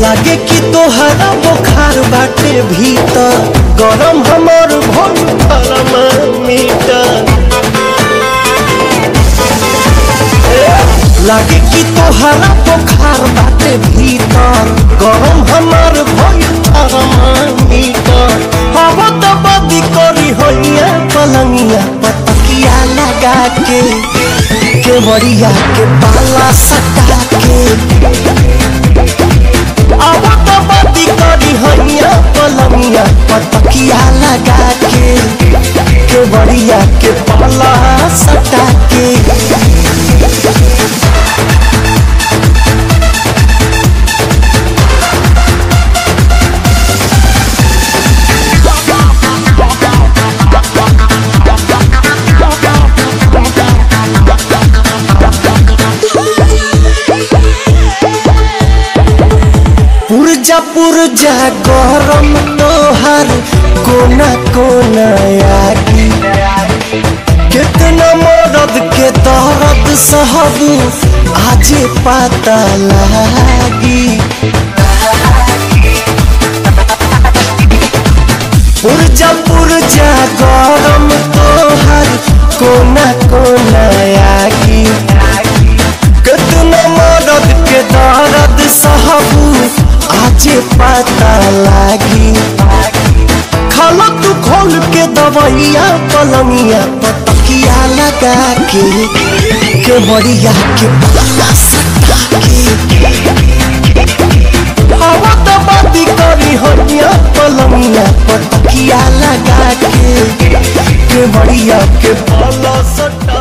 लागे कि तोहरा बुखार बाटे भीतर गरम हमर भोल मीटर लागे कि तोहरा बुखार बाटे भीतर गरम हमर भोल मीटर हवा तो बदी करी होइया पलंगिया पतकिया लगा के केवड़िया के पाला सटा के अब तो बदी करी हैया पलंगिया पतकिया लगा के केवड़िया के पाला सटा के पुरजा पुरजा गरम तोहर कोना कोना आगी कितना मरद के दर्द सहबू आजे पता लागी पुरजा पुरजा गरम तोहर कोना कोना आगी कितना मदद के दर्द सहबू आजे पता लागी खाला तू खोल के दवैया पलंगिया पतकिया लगा के के बढ़िया के पता सटा के हवा तो बाती करी हनिया पलंगिया पतकिया लगा के के बढ़िया के पला सटा